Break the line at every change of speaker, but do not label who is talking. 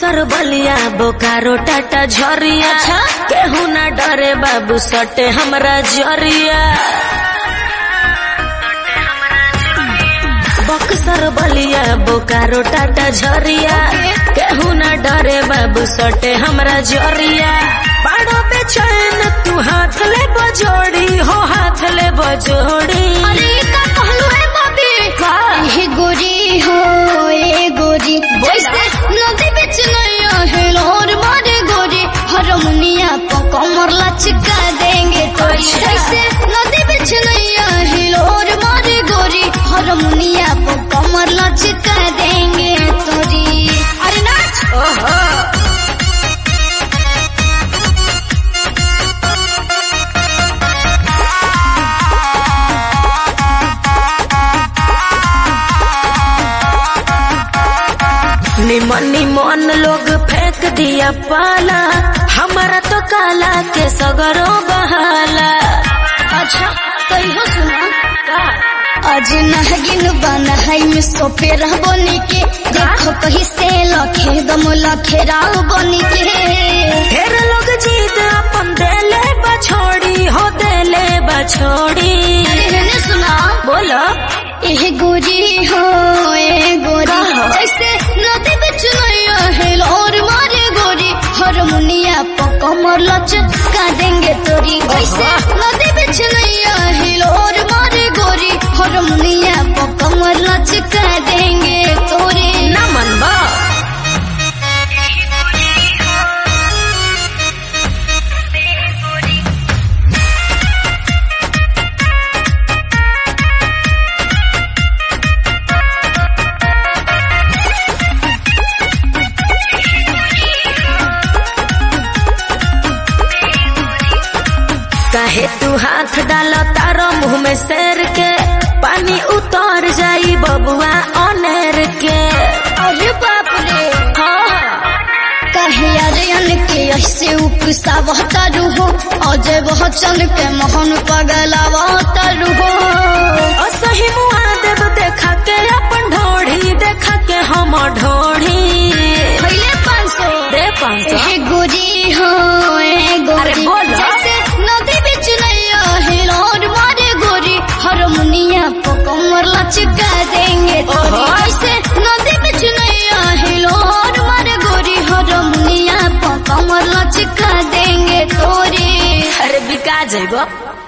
बक्सर बलिया बोकारो टाटा झरिया
अच्छा?
केहू ना डरे बाबू सटे हमरा जरिया बक्सर बलिया बोकारो टाटा झरिया केहू ना डरे बाबू सटे हमरा जरिया बाड़ो पे चैन तू हाथ ले बजोड़ी हो हाथ ले बजोड़ी
अरे का कहलू है बाबी
का?
ए गोरी हो ए गोरी जैसे नदी बिच नैया है लोर मारे गोरी हरमुनिया को कमर लचका देंगे तोरी
अच्छा।
जैसे नदी बिच नैया है लोर मारे गोरी हरमुनिया को कमर लचका देंगे तोरी अरे नाच
ओहो निमन निमन लोग फेंक दिया पाला हमारा तो काला के सगरो बहाला
अच्छा तो इहो सुना
का
आज नहगिन बना है में सोफे रह बनी के देखो कहीं से लखे दम लखे राव बनी के
ढेर लोग जीत अपन देले बछोड़ी हो देले बछोड़ी
मैंने सुना
बोलो
ए गोरी हो ए गोरी
कहा?
जैसे नदी बिच नैया है और मारे गोरी हारमोनिया पर कमर लचका देंगे तोरी जैसे नदी बिच नैया है और मारे गोरी हारमोनिया पर कमर लचका देंगे तोरी
ना मन बा काहे तू हाथ डालो तारो मुंह में शेर के पानी उतर जाई बबुआ अनेर के
अरे बाप रे
हाँ
कहे अरियन के ऐसे उपसावता रूहो अजय बच्चन के मोहन पगलावता रूहो
असही मुआ देव देखा के अपन ढोढ़ी देखा के हम ढोढ़ी
पहले पाँच सौ
दे पाँच सौ
ए गोरी हो ए गोरी
अरे बोलो।
जैसे नदी बिच नैया है लौर मारे गोरी हारमोनिया को कमर लचका देंगे तोरी
ओहो।
जैसे नदी बिच नैया है लौर मारे गोरी हारमोनिया को कमर लचका देंगे तोरी
अरे बिका जाइबो